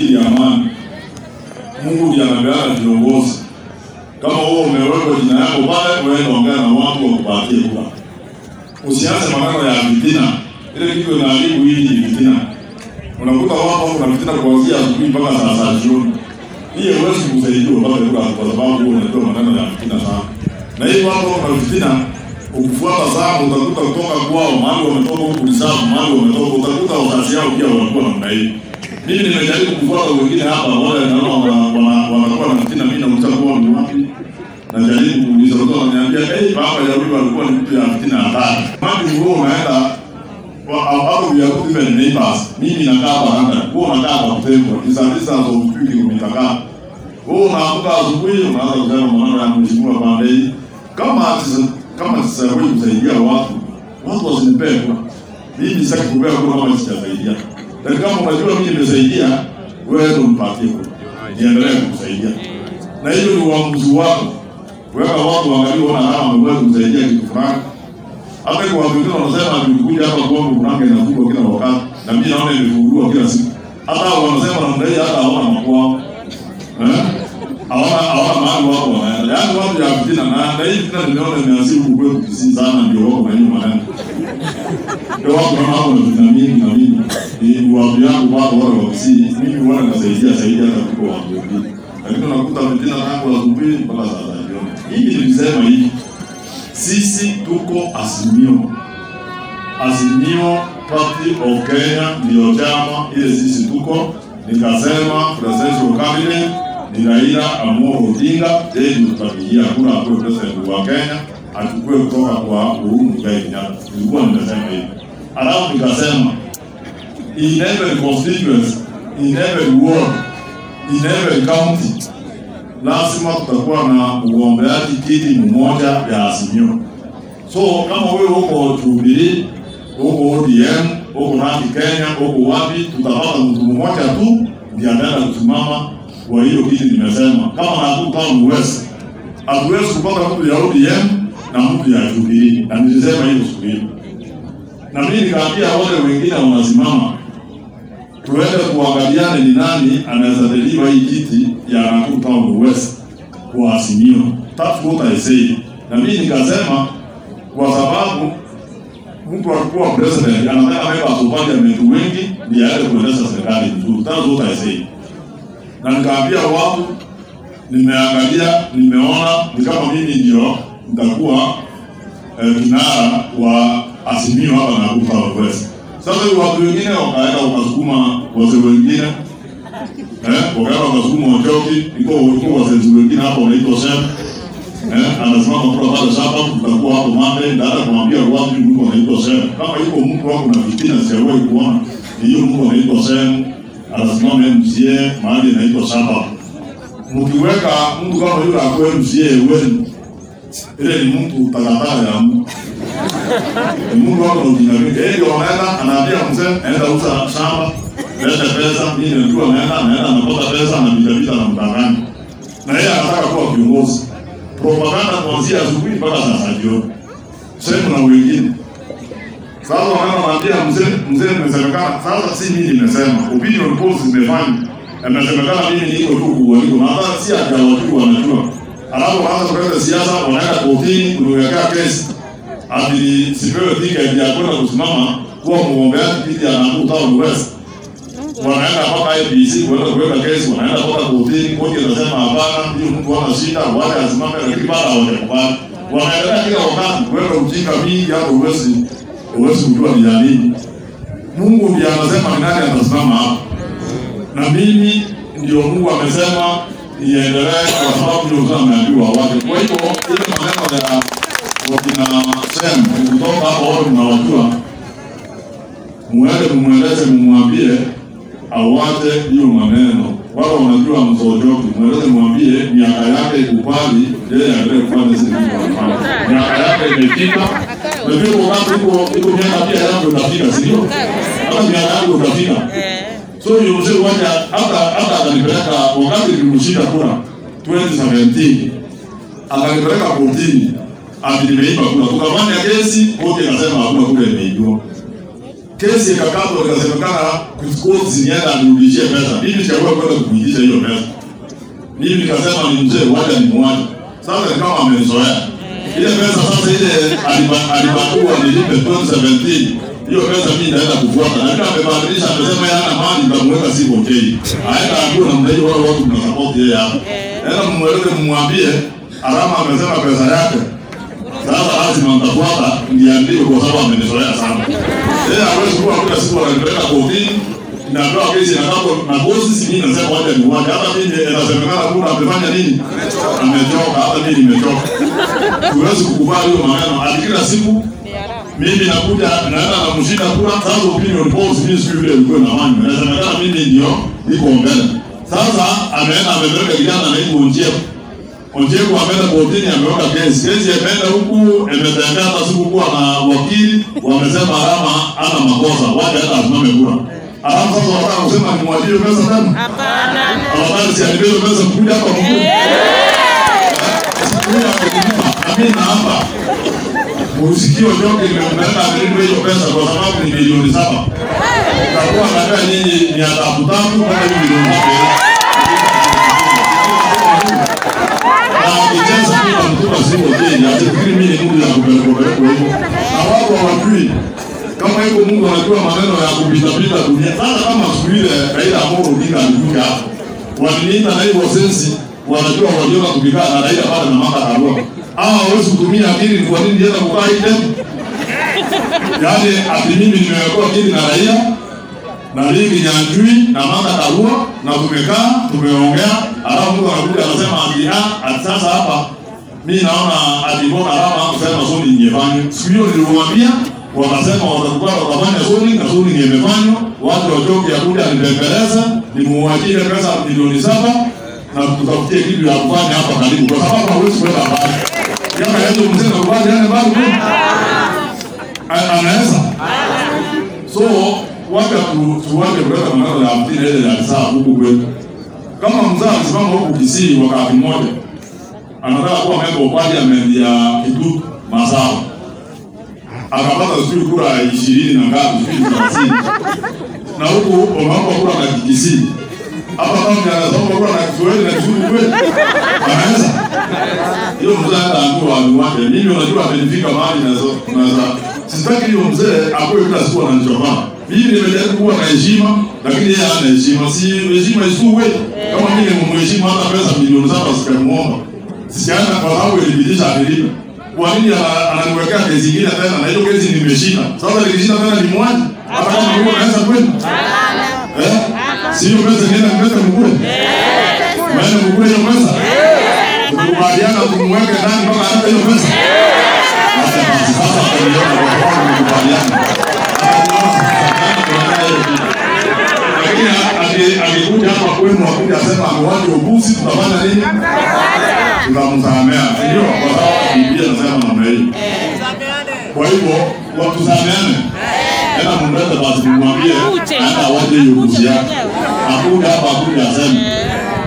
ajili ya amani. Mungu ndiye anapeana viongozi. Kama wewe umewekwa jina yako pale, wewe ongea na watu wakupatie kura. Usianze maneno ya fitina. Ile kitu inaharibu hii ni fitina. Unakuta watu kuna fitina kuanzia asubuhi mpaka saa saba jioni. Hii huwezi kusaidiwa mpaka kura kwa sababu wewe unajua maneno ya fitina sana. Na hii watu kuna fitina ukifuata sana utakuta kutoka kwao mahali wametoka huku Risafu, mahali wametoka utakuta wazazi yao pia wanakuwa namna hiyo. Mimi nimejaribu kufuata wengine hapa, wale naona wana- wana- wanakuwa na fitina, mimi nauliza kwao ni wapi najaribu kuuliza watu wananiambia hey, baba ya huyu alikuwa ni mtu ya fitina hatari. Mami wewe unaenda wa- hapo we are even neighbors. Mimi nakaa hapa Rwanda, wewe unakaa hapa Kutembo. It's a distance of 2 kilomita kaa. Wewe unaamka asubuhi unaanza kusema maneno ya mheshimiwa pande hii. Kama sisa- kama sisawahi kusaidia watu, watu wasinipee kura. Mimi sitaki kupewa kura kama sijasaidia. Lakini kama unajua mimi nimesaidia, wewe ndio mpatie kura. Niendelee kukusaidia. Na hiyo ni uamuzi wako weka watu waangalie wana kama wameweza kumsaidia kitu fulani. Hata kwa watu wengine wanasema nilikuja hapa kwangu kunanga inafungwa kila wakati, na mimi naona imefunguliwa kila siku. Hata hao wanasema namna hii, hata hawana makwao eh, hawana hawana mahali wako wanaenda, yaani watu ya fitina. Na na hii fitina nimeona imeanzia huku kwetu Kisii sana, ndio wako na hiyo maneno, ndio wako kama hapo na fitina mingi na mimi ni watu yangu wako wale wa Kisii, mimi wana nasaidia saidia hata kuliko watu wengine, lakini unakuta fitina tangu asubuhi mpaka saa za jioni. Hivi nilisema hivi, sisi tuko Azimio. Azimio Party of Kenya ndio chama ile sisi tuko. Nikasema presidential candidate ni Raila Amolo Odinga, yeye ndio tutapigia kura akuwe president wa Kenya, achukue kutoka kwa Uhuru Muigai Kenyatta. Nilikuwa nimesema hivi, alafu nikasema in every constituency, in every ward, in every county lazima tutakuwa na uombeaji kiti mmoja ya Azimio. So kama wewe uko Jubilee, uko ODM, uko Nandi Kenya, uko wapi, tutapata mtu mmoja tu ndiye ataenda kusimama kwa hiyo kiti nimesema. Kama Nakuru Town West, hatuwezi kupata mtu ya ODM na mtu ya Jubilee, na nilisema hiyo siku hiyo, na mimi nikaambia wale wengine wanasimama tuende kuangaliane ni nani anaweza deliver hii kiti ya Nakuru Town West kwa Azimio. That's what I say. Na mimi nikasema kwa sababu mtu alikuwa president anataka members of parliament wengi ndiye aende kuendesha serikali vizuri. That's what I say. Na nikaambia watu, nimeangalia, nimeona ni kama mimi ndio nitakuwa eh, kinara wa Azimio hapa Nakuru Town West. Sasa watu wengine wakaenda wakasukuma wazee wengine eh, wakaenda wakasukuma Ochoki, iko iko wazee wengine hapo wanaitwa Shem eh, anasimama kwa pale sasa, tutakuwa hapo Monday, ndio kumwambia watu mtu anaitwa Shem. Kama yuko mtu wako na fitina, sijawahi kuona hiyo mtu anaitwa Shem, anasimama MCA mahali anaitwa Saba. Mkiweka mtu kama yule akuwe MCA wenu, ile ni mtu takataka ya mtu Mungu wako na ujinga mingi. Yeye ndio anaenda anaambia mzee, enda uza shamba, leta pesa, mimi najua anaenda anaenda anapata pesa anapita pita na mdanganya. Na yeye anataka kuwa kiongozi. Propaganda kuanzia asubuhi mpaka saa jioni. Sema na wengine. Sasa wanaenda wanaambia mzee, mzee nimesemekana. Sasa si mimi nimesema. Opinion polls zimefanya. Imesemekana mimi niko tu kuwaliko. Na hata si hajawajua wanajua. Alafu wanaanza kuleta siasa, wanaenda kotini kuniwekea kesi ati sipewe tiketi ya kwenda kusimama kuwa mgombeaji kiti ya Nakuru Town West. Wanaenda mpaka IEBC kuenda kuweka kesi, wanaenda mpaka kotini, koti inasema hapana, hiyo mtu hana shida, wale asimame, lakini bado hawajakubali. Wanaendelea kila wakati kuweka ujinga mingi, hapo huwezi huwezi kujua ni ya nini. Mungu ndiye anasema ni nani atasimama hapo, na mimi ndio Mungu amesema iendelee, kwa sababu ndio mzee ameambiwa wake. Kwa hivyo ile maneno ya wakina Sem kutoka hapo wote mnawajua, muende mumweleze, mumwambie awache hiyo maneno. Wale wanajua msojoki, mweleze, mwambie miaka yake ikubali, yeye aendelee kufanya zile vitu anafanya. Miaka yake imefika, lakini wakati iko iko miaka pia yangu itafika, si ndio? Hata miaka yangu itafika. So hiyo mzee wacha hata hata akanipeleka wakati nilimshinda kura 2017 akanipeleka kotini ati nimeiba kura, tukafanya kesi, koti ikasema hakuna kura imeibiwa. kesi ikakatwa, ikasemekana koti zinienda anirudishie pesa. Mimi nikaamua kwenda kuitisha hiyo pesa. Mimi nikasema ni mzee, wacha nimwache. Sasa ni kama amenizoea ile pesa. Sasa ile aliba- alibakua nilipe 2017 hiyo pesa mimi naenda kufuata, lakini amebadilisha, amesema yeye hana mali, nitamweka si okay. Aenda akuwe na mdai wale watu mna support yeye hapa. Enda mumweleze, mumwambie Arama amesema pesa yake sasa lazima nitafuata niandike kwa sababu amenizoea sana. Yeye hawezi kuwa kila siku ananipeleka kotini natoa kesi na kapo na bosi si mimi nasema wacha ni wacha. Hata mimi inasemekana kuna amefanya nini? Amechoka, hata mimi nimechoka. Huwezi kukubali hiyo maneno. Hadi kila siku mimi nakuja naenda na mshinda kura sasa opinion polls mimi siku ile ilikuwa na wani. Inasemekana mimi ndio niko mbele. Sasa ameenda amepeleka kijana na hiyo njia Onjeko ameenda kotini ameweka kesi. Kesi imeenda huku imetembea hata siku kuwa na wakili wamesema Arama ana makosa. Wacha hata asimame kura. Arama sasa wanataka kusema ni mwajiri pesa tena. Hapana. Afadhali si alibebe pesa mkuja hapa mkuu. Sikuja kukulipa. Na mimi naomba usikio joke nimeenda amelipa hiyo pesa kwa sababu ni milioni saba. Utakuwa nataka nyinyi ni adhabu tatu kama hiyo milioni saba. Akicheza bila mtuka sio jeni, atafikiri mimi ni Mungu ya kupeleka peleka hivyo. Na wao hawajui kama hivyo Mungu anajua maneno ya kupita pita dunia. Sasa kama siku ile Raila Amolo Odinga alikuja hapo. Waliniita na hivyo sensi wanajua waliona tukikaa na Raila pale na Martha Karua. Hawa hawezi kutumia akili ni kwa nini nienda kukaa hivi tena? Yaani ati mimi nimewekewa akili na Raila na Ligi Nyanjui na Martha Karua na tumekaa tumeongea, alafu mtu anakuja anasema ati ah, ati sasa hapa mimi naona ati mbona alama kusema soni ingefanywa. Siku hiyo nilimwambia, wakasema watakuwa watafanya soni na soni ingefanywa, watu wachoke ya kuja nibembeleza, nimuachie pesa milioni saba na tutafutie kitu ya kufanya hapa karibu, kwa sababu hawezi kwenda mbali. Kama yetu mzee na kubali yale mbali kweli? A- anaweza so wacha tu- tuwache kuleta maneno ya mpira ile ya saa huku kwetu. Kama mzee alisimama huku Kisii wakati mmoja, anataka kuwa member of parliament ya Kitutu Masaba, akapata sijui kura ishirini na ngapi, sijui thelathini, na huku wameomba kura na Kisii hapa kama anasoma kura na Kiswahili na Kizungu kweli, anaweza hiyo mzee hata ambiwa watu wake. Mimi unajua amenifika mahali naweza naweza sitaki hiyo mzee akuwe kila siku ananichokana. Mimi nimejaribu kuwa na heshima, lakini yeye hana heshima. Si heshima isikuwe kama mimi nimemheshimu hata pesa milioni saba sikamuomba. Sijaenda kwa sababu ilipitisha amelipa. Kwa nini ana- ananiwekea kesi nyingine tena na hiyo kesi nimeshinda? Sasa nikishinda tena ni mwaji. Hata kama Mungu anaweza kweli? Eh? Si hiyo pesa nienda kuleta mkuu. Maana mkuu hiyo pesa. Tukubaliana tumweke ndani mpaka hata hiyo pesa. Sasa basi, sasa tuliona kwa sababu tumekubaliana. Lakini aki- akikuja hapa kwenu akuja asema amewacha ubusi, tutafanya nini? Tutamsamea, si ndio? Kwa sababu Biblia inasema namna hiyo. Kwa hivyo watusameane. Tena mumlete basi, mumwambie hata awache hiyo ubusi yake. Akuja hapa akuja aseme